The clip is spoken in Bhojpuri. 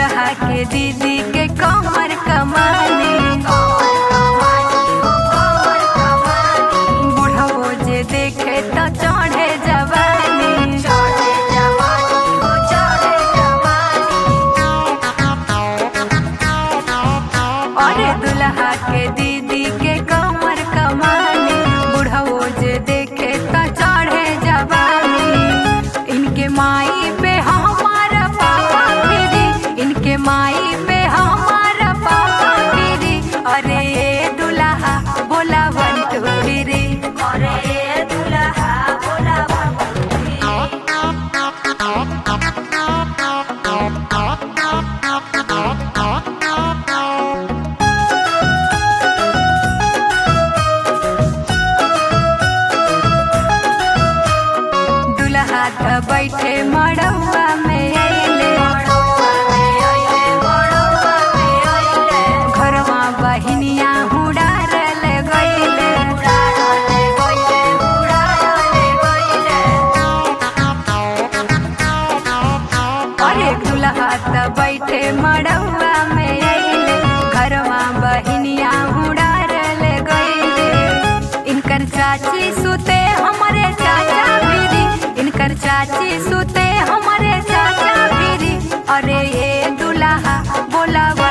दुल्हा के दीदी के कमर कमानी बुढ़वो जे देखे तो चढ़े जवानी अरे दुल्हा के दीदी के कमर कमानी बुढ़वो जे देखे तो चढ़े जवानी इनके माई पे हमारा पापा फिरी इनके माई पे हमारा पापा फिरी अरे ये दुल्हा बोला वन टू फिरी अरे ये दुल्हा बोला वन टू फिरी दुल्हा त बैठे मड़ौआ में अइले घरवा बहिनिया हुड़ारल गइले अरे दुल्हा त बैठे मड़ौआ में अइले घरवा बहिनिया हुड़ारल गइले इनकर चाची सुते हमरे चाचा भीरी इनकर चाची सुते हमरे चाचा भीरी अरे ये दुल्हा बोला